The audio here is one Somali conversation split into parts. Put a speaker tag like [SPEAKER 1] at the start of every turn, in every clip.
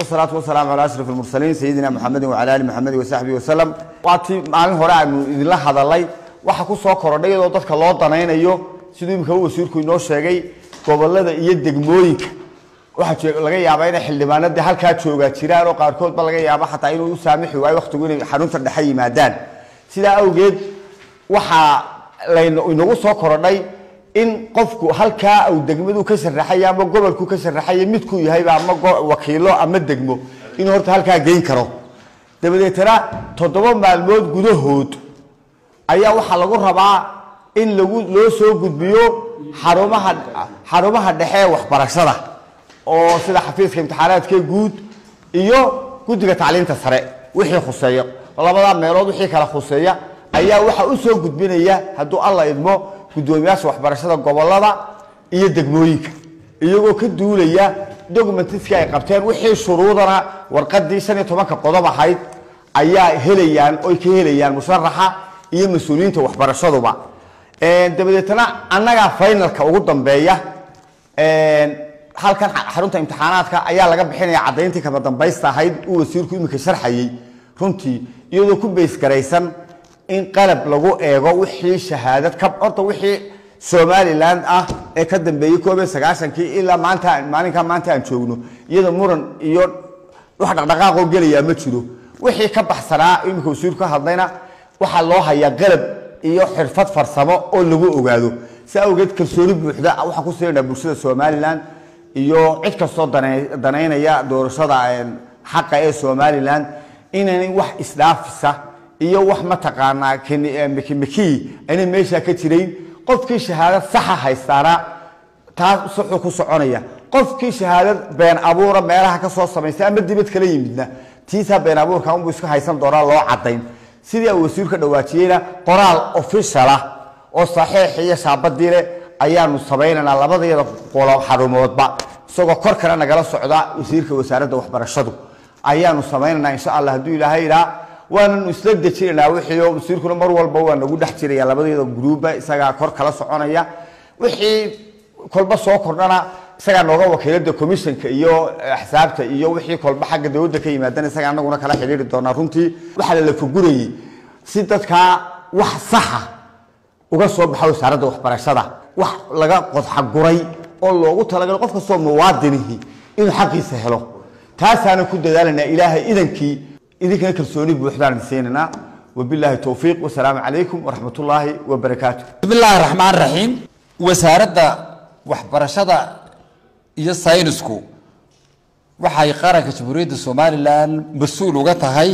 [SPEAKER 1] salaatu wasalaamu calaa ashraf almursaliin sayidina maxamedin wacala ali maxamedin wasaxbihi wasalam waatii maalin hore aanu idinla hadalay waxa ku soo korodhay iyadoo dadka loo danaynayo siduu imika wasiirku inoo sheegay gobolada iyo degmooyinka waxaa laga yaabaa inay xildhibaanadii halkaa joogaa jiraan oo qaarkoodba laga yaaba xataa inuu u saamixi waayo waqtigu inay xarunta dhexe yimaadaan sidaa awgeed waxaa lainagu soo korodhay in qofku halkaa uu degmadu ka sharaxaya ama gobolku ka sharaxaya midkuu yahayba ama wakiilo ama degmo inuu horta halkaa geyn karo dabadeetana toddoba maalmood gudahood ayaa waxaa lagu rabaa in lagu loo soo gudbiyo xarumaha xarumaha dhexe ee waxbarashada oo sida xafiiska imtixaanaadka guud iyo guddiga tacliinta sare wixii khuseeya labadaa meelood wixii kala khuseeya ayaa waxaa u soo gudbinaya hadduu alla idmo guddoomiyaasha waxbarashada gobolada iyo degmooyinka iyagoo ka duulaya documentiskii ay qabteen wixii shuruudana warqadii shan iyo tobanka qodob ahayd ayaa helayaan oy ka helayaan musharaxa iyo mas-uuliyiinta waxbarashaduba dabadeetana annagaa finalka ugu dambeeya halkan xarunta imtixaanaadka ayaa laga bixinaya caddayntii kama dambaysta ahayd uu wasiirku imika sharxayey runtii iyadoo ku baysgaraysan in qalab lagu eego wixii shahaadad ka horta wixii somaliland ah ee ka dambeeyey koob iyo sagaashankii ilaa maanta maalinkaa maanta aan joogno iyada muran iyo wax dhaqdhaqaaqoo gelayaa ma jiro wixii ka baxsanaa imika wasiirku ka hadlayna waxaa loo hayaa qalab iyo xirfad farsamo oo lagu ogaado si awgeed kalsooni buuxda waxaan ku siinayna bulshada somaliland iyo cid kastoo danaynaya doorashada xaqa ee somaliland inaanay wax isdhaafisa iyo wax mataqaanaa mekimeki aynay meeshaa ka jirayn qofkii shahaadad saxa haystaana taas saxuu ku soconaya qofkii shahaadad been abuura meelaha ka soo samaystay ama dibad kala yimidna tiisaa been abuurka unbuu iska haysan doonaa loo cadayn sidii uu wasiiru ka dhawaajiyeyna qoraal officialah oo saxiix iyo shaabadii leh ayaanu samaynaynaa labadayada qolo xarumoodba isagoo kor kale nagala socda wasiirka wasaaradda waxbarashadu ayaanu samaynaynaa insha allah hadduu ilaahay idhaa waananu isla dejinaynaa wixii wasiirkuna mar walba waa nagu dhex jiraya labadayada gruuba isagaa kor kala soconaya wixii kolba soo kordhana isagaa nooga wakiilada commissionka iyo axsaabta iyo wixii kolba xagga dowladda ka yimaadana isagaa anaguna kala xidhiiri doonaa runtii waxaa la fagurayey si dadkaa wax saxa uga soo baxa wasaaradda waxbarashada wax laga qodxaguray oo loogu talagalo qof kastoo muwaadinihi inuu xaqiisa helo taasaana ku dadaalanaa ilaahay idankii idinkana kalsooni buuxdaan siinanaa wabilaahi towfiiq wasalaamu calaykum waraxmat ullaahi wabarakaatu
[SPEAKER 2] bismi illaahi raxmaan raxiim wasaaradda waxbarashada iyo saynisku waxay qaranka jamhuuriyadda somalilan mas-uul uga tahay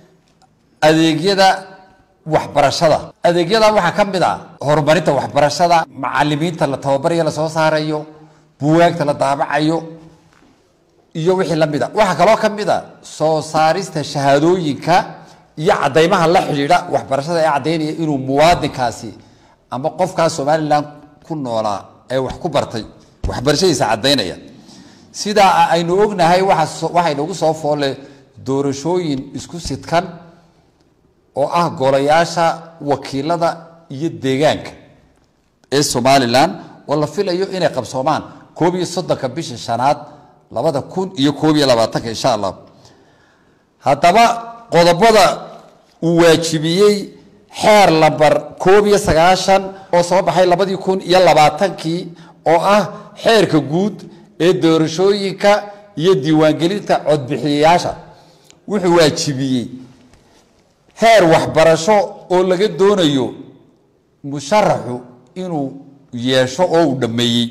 [SPEAKER 2] adeegyada waxbarashada adeegyada waxaa ka mid a horumarinta waxbarashada macalimiinta la tababarayo lasoo saarayo buwaagta la daabacayo iyo wixii la mid a waxaa kaloo ka mid a soo saarista shahaadooyinka iyo cadaymaha la xidhiidha waxbarashada ee caddaynaya inuu muwaadinkaasi ama qofkaas somalilan ku noolaa ee wax ku bartay waxbarashadiisa caddaynaya sidaa aynu ognahay waxay nagu soo foole doorashooyin isku sidkan oo ah golayaasha wakiilada iyo deegaanka ee somalilan oo la filayo inay qabsoomaan koob iyo soddonka bisha shanaad labada kun iyo koob iyo labaatanka insha allah haddaba qodobada uu waajibiyey xeer lambar koob iyo sagaashan oo soo baxay labadii kun iyo labaatankii oo ah xeerka guud ee doorashooyinka iyo diiwaangelinta codbixiyayaasha wuxuu waajibiyey heer waxbarasho oo laga doonayo musharaxu inuu yeesho oo uu dhammeeyey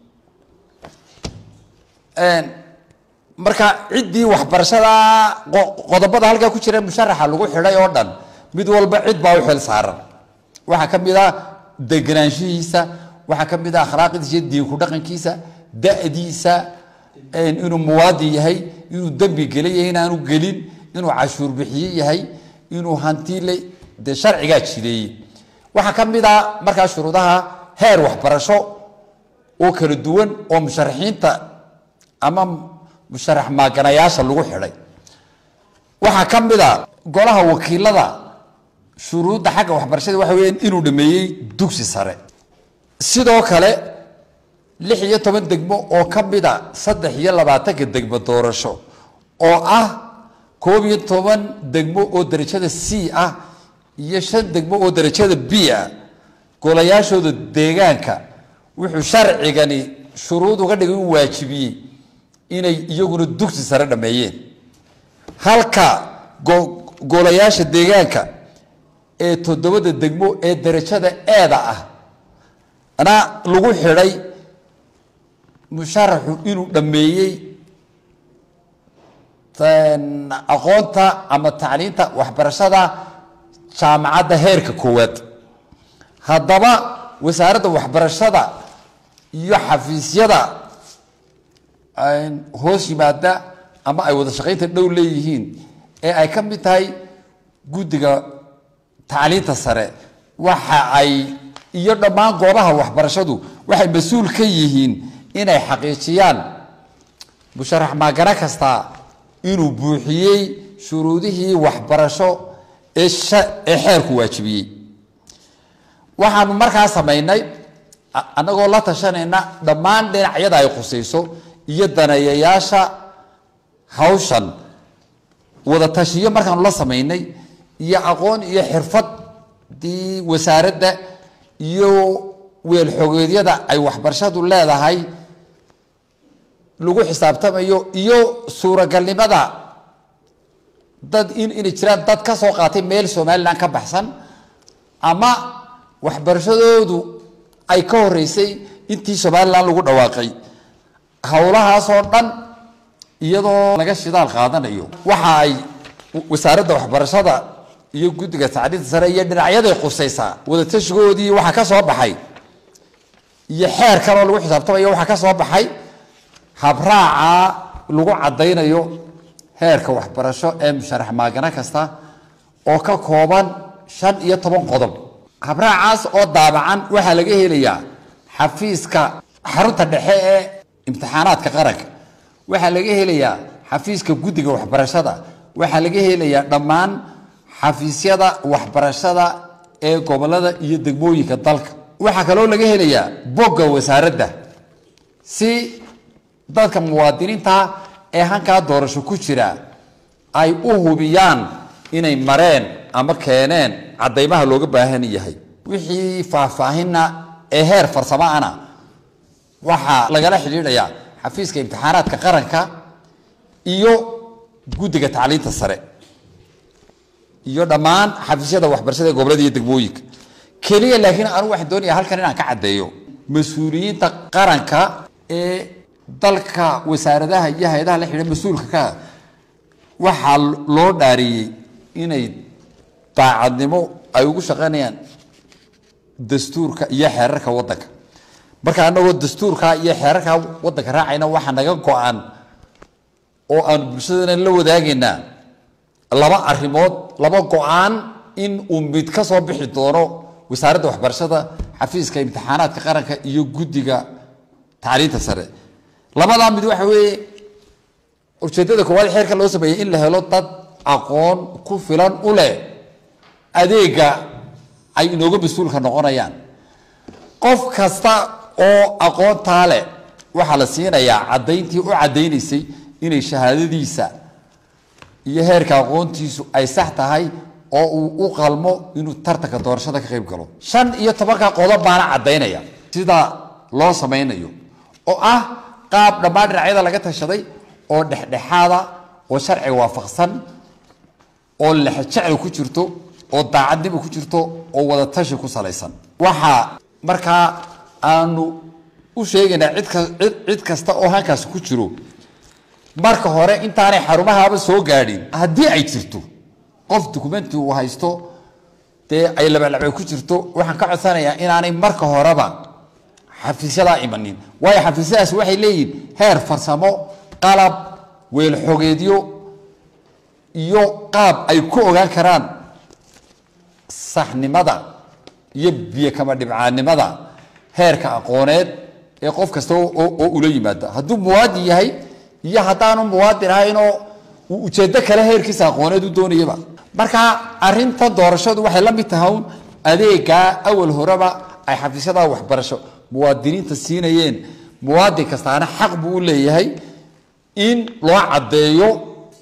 [SPEAKER 2] marka ciddii waxbarashada qodobada halkaa ku jira musharaxa lagu xidhay oo dhan mid walba cid baa u xil saaran waxaa ka mid ah deganaanshihiisa waxaa ka mid ah akhlaaqdiisa iyo diinku dhaqankiisa da-diisa inuu muwaadin yahay inuu dembi gela yahay inaanu gelin inuu cashuur bixiye yahay inuu hantile dee sharcigaa jideeyey waxaa ka mid ah markaa shuruudaha heer waxbarasho oo kala duwan oo musharaxiinta ama musharax maaganayaasha lagu xidhay waxaa ka mid a golaha wakiilada shuruudda xagga waxbarashada waxa weya inuu dhameeyey dugsi sare sidoo kale lix iyo toban degmo oo ka mid a saddex iyo labaatanka degmo doorasho oo ah koob iyo toban degmo oo darajada c ah iyo shan degmo oo darajada b ah golayaashooda deegaanka wuxuu sharcigani shuruud uga dhigay u waajibiyey inay iyaguna dugsi sare dhameeyeen halka golayaasha deegaanka ee toddobada degmo ee darajada eeda ah na lagu xidhay musharaxu inuu dhameeyey aqoonta ama tacliinta waxbarashada jaamacadda heerka koowaad haddaba wasaaradda waxbarashada iyo xafiisyada hoos yimaada ama ay wada shaqaynta dhow leeyihiin ee ay ka mid tahay guddiga tacliinta sare waxa ay iyo dhammaan goobaha waxbarashadu waxay mas-uul ka yihiin inay xaqiijiyaan musharax maagano kasta inuu buuxiyey shuruudihii waxbarasho ee ee xeerku waajibiyey waxaanu markaa samaynay annagoo la tashanayna dhammaan dhinacyada ay khusayso iyo daneeyayaasha hawshan wada tashiyo markaanu la samaynay iyo aqoon iyo xirfadii wasaaradda iyo weelxogeedyada ay waxbarashadu leedahay lagu xisaabtamayo iyo suuragalnimada dad in inay jiraan dad ka soo qaatay meel somalilan ka baxsan ama waxbarashadoodu ay ka horeysay intii somalilan lagu dhawaaqay howlahaasoo dhan iyadoo laga shidaal qaadanayo waxa ay wasaaradda waxbarashada iyo guddiga tacliinta sare iyo dhinacyaday qusaysaa wadatashigoodii waxaa ka soo baxay iyo xeer kaloo lagu xisaabtamayo waxaa ka soo baxay habraaca lagu caddaynayo heerka waxbarasho ee musharax maagano kasta oo ka kooban shan iyo toban qodob habraacaas oo daabacan waxaa laga helayaa xafiiska xarunta dhexe ee imtixaanaadka qaranka waxaa laga helayaa xafiiska guddiga waxbarashada waxaa laga helayaa dhammaan xafiisyada waxbarashada ee gobolada iyo degmooyinka dalka waxaa kaloo laga helayaa bogga wasaaradda si dadka muwaadiniinta ee hankaa doorasho ku jira ay u hubiyaan inay mareen ama keeneen caddaymaha looga baahan yahay wixii faahfaahinna ee heer farsamo ana waxaa lagala xidhiidhayaa xafiiska imtixaanaadka qaranka iyo guddiga tacliinta sare iyo dhammaan xafiisyada waxbarashada ee gobolada iyo degmooyinka keliya laakiin anu waxaan doonaya halkan inaan ka caddeeyo mas-uuliyiinta qaranka ee dalka wasaaradaha iyo hay-adaha la xidha mas-uulka ka waxaa loo dhaariyey inay daacadnimo ay ugu shaqaynayaan dastuurka iyo xeerarka waddanka marka anagoo dastuurka iyo xeerarka waddanka raacayna waxaa naga go-an oo aan bulshadana la wadaagaynaa laba arrimood laba go-aan in uu mid ka soo bixi doono wasaaradda waxbarashada xafiiska imtixaanaadka qaranka iyo guddiga tacliinta sare labadaa mid waxa weeye ujeeddada koowaad xeerka loo sameeyey in la helo dad aqoon ku filan u leh adeega ay inooga mas-uulka noqonayaan qof kasta oo aqoontaa leh waxaa la siinayaa caddayntii u caddaynaysay inay shahaadadiisa iyo heerka aqoontiisu ay sax tahay oo uu u qalmo inuu tartanka doorashada ka qayb galo shan iyo tobanka qodob baana caddaynaya sida loo samaynayo oo ah qaab dhammaan dhinacyada laga tashaday oo dhexdhexaada oo sharciga waafaqsan oo lexjecel ku jirto oo daacadnimo ku jirto oo wadatashi ku salaysan waxaa markaa aanu u sheegaynaa cidka cid kasta oo halkaasi ku jiro marka hore intaanay xarumahaaba soo gaadhin haddii ay jirto qof dukumenti uu haysto dee ay labalabay ku jirto waxaan ka codsanayaa inaanay marka horeba xafiisyadaa imanin waayo xafiisyadaas waxay leeyihin heer farsamo qalab weelxogeedyo iyo qaab ay ku ogaan karaan saxnimada iyo biyo kama dhibcaannimada heerka aqooneed ee qof kasta oo ula yimaada hadduu muwaadin yahay iyo haddaanu muwaadin ahaynoo uu ujeedo kale heerkiisa aqooneed u doonayaba marka arinta doorashadu waxay la mid tahay un adeegaa awal horeba ay xafiisyada waxbarasho muwaadiniinta siinayeen muwaadin kastaana xaq buu u leeyahay in loo caddeeyo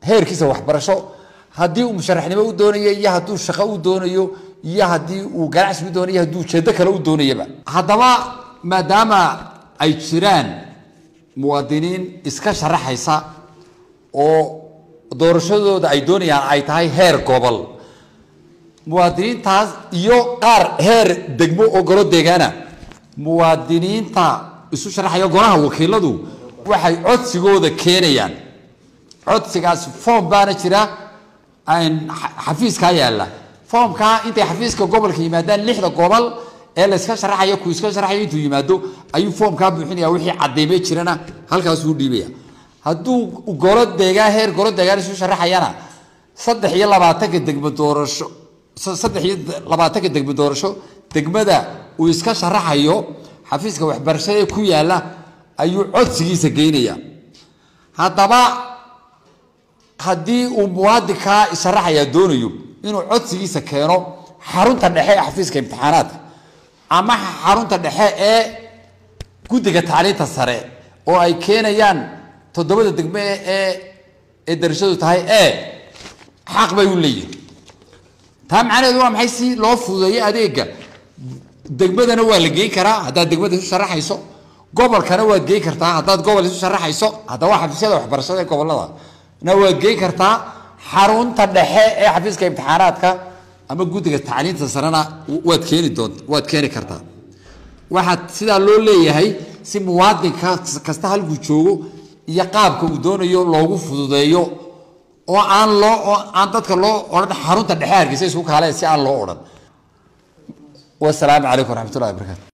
[SPEAKER 2] heerkiisa waxbarasho haddii uu musharaxnimo u doonayo iyo hadduu shaqo u doonayo iyo haddii uu ganacsi u doonayo hadduu ujeedo kale u doonayaba haddaba maadaama ay jiraan muwaadiniin iska sharaxaysa oo doorashadooda ay doonayaan ay tahay heer gobol muwaadiniintaas iyo qaar heer degmo oo golo deegaana muwaadiniinta isu sharaxaya golaha wakiiladu waxay codsigooda keenayaan codsigaas foom baana jira xafiiskaa yaalla foomkaa intay xafiiska gobolka yimaadaan lixda gobol ee layska sharaxaya ku iska sharaxayo intuu yimaado ayuu foomkaa buuxinaya wixii cadeyme jirana halkaasuu dhiibaya hadduu golo deegaan heer golo deegaan isu sharaxayana saddex iyo labaatanka degmo doorasho saddex iyo labaatanka degmo doorasho degmada uu iska sharaxayo xafiiska waxbarashada ku yaalla ayuu codsigiisa geynaya haddaba haddii uu muwaadinkaa sharaxaya doonayo inuu codsigiisa keeno xarunta dhexe ee xafiiska imtixaanaadka ama xarunta dhexe ee guddiga tacliinta sare oo ay keenayaan toddobada degme ee ee darashadu tahay e xaq bay u leeyihin taa macnaheedu waa maxay si loo fududeeyo adeega degmadana waa la geyn karaa haddaad degmada isu sharaxayso gobolkana waad geyn kartaa haddaad gobol isu sharaxayso haddaba xafiisyada waxbarashada ee gobolada na waad geyn kartaa xarunta dhexe ee xafiiska imtixaanaadka ama guddiga tacliinta sarena waad keeni doont waad keeni kartaa waxaa sidaa loo leeyahay si muwaadinka kasta halkuu joogo iyo qaabka uu doonayo loogu fududeeyo oo aan loo oo aan dadka loo odhan xarunta dhexe hargeysa isku kaale si aan loo odhan wasalaamu calaykum waraxmatullahi wabarakatu